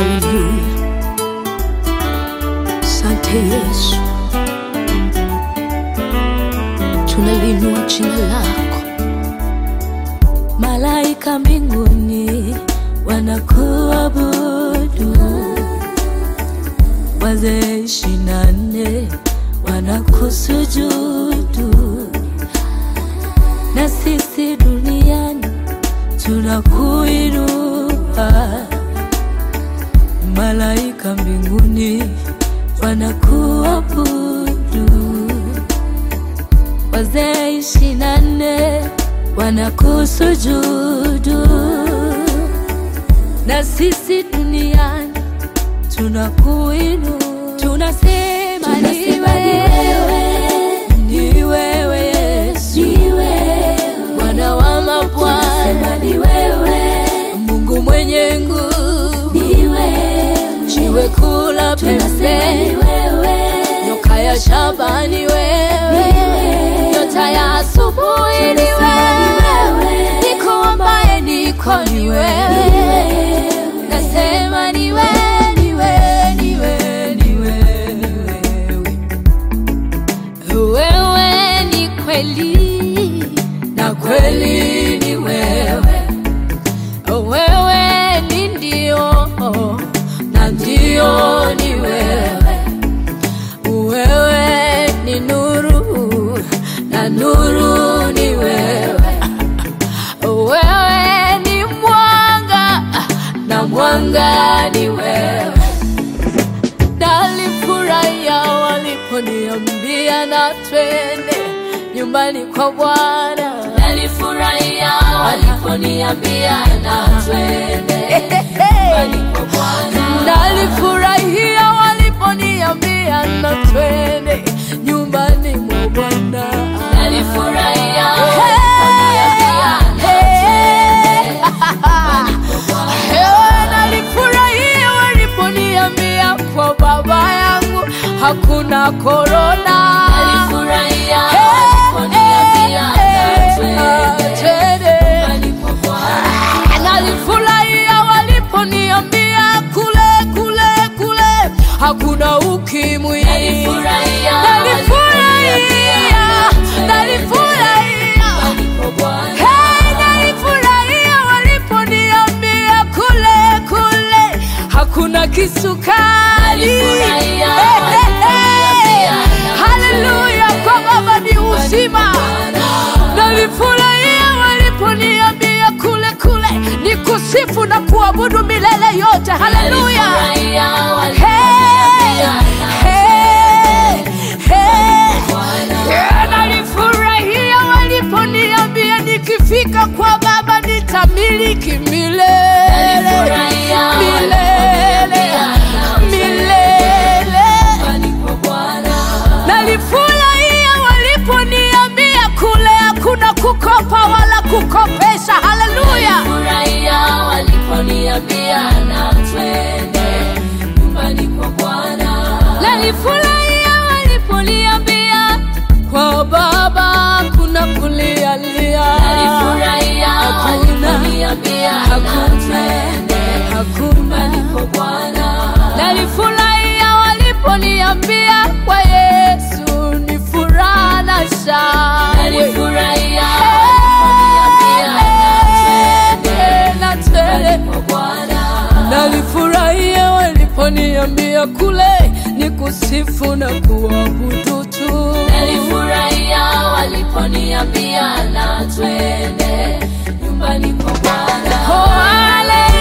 Haleluya, sante Yesu, tunalinua jina lako. Malaika mbinguni wanakuabudu, wazee ishirini na nne wanakusujudu, na sisi duniani tunakuinua. Malaika mbinguni wanakuabudu, wazee ishirini na nne wanakusujudu, na sisi duniani tunakuinua, tunasema ni wewe, ni wewe Yesu, Bwana wa mabwana, ni wewe Mungu mwenye nguvu, ni wewe jiwe kula pembe, nyoka ya shamba ni wewe, nyota ya asubuhi ni wewe, niko ambaye niko ni wewe, nasema ni wewe, ni wewe, ni wewe, ni wewe, ni wewe. Wewe ni kweli na kweli ni wewe, wewe ni ndio na ndio ni wewe, wewe ni nuru na nuru ni wewe, wewe ni mwanga na mwanga ni wewe. Nalifurahia waliponiambia na twende nyumbani kwa Bwana. Nalifurahia waliponiambia na twende nyumbani kwa Bwana. Nalifurahia waliponiambia na twende nyumbani mwa Bwana. Nalifurahia waliponiambia na twende Ewe nalifurahia waliponiambia kwa baba yangu hakuna korona. Nalifurahia waliponiambia na twende Nalifurahia waliponiambia kule kule kule hakuna ukimwi. Nalifurahia, nalifurahia Hey, nalifurahia waliponiambia kule kule hakuna kisukari. Hey, hey, hey. Haleluya, kwa Baba ni uzima. Nalifurahia waliponiambia kule kule ni kusifu na kuabudu milele yote. Haleluya. Hey, hey, hey. Yeah, nalifurahia waliponiambia nikifika kwa Baba nitamiliki milele milele milele. Nalifurahia waliponiambia kule hakuna kukopa wala kukopesha. Haleluya. Nalifurahia waliponiambia kwa Baba kuna kulialia, hakuna hakuna hakuna. Nalifurahia waliponiambia kwa Yesu ni furaha na shangwe. Eh, na tele. Nalifurahia waliponiambia kule ni kusifu na kuabudu tu. Nalifurahia waliponiambia na twende nyumbani kwa Bwana. Oh, haleluya.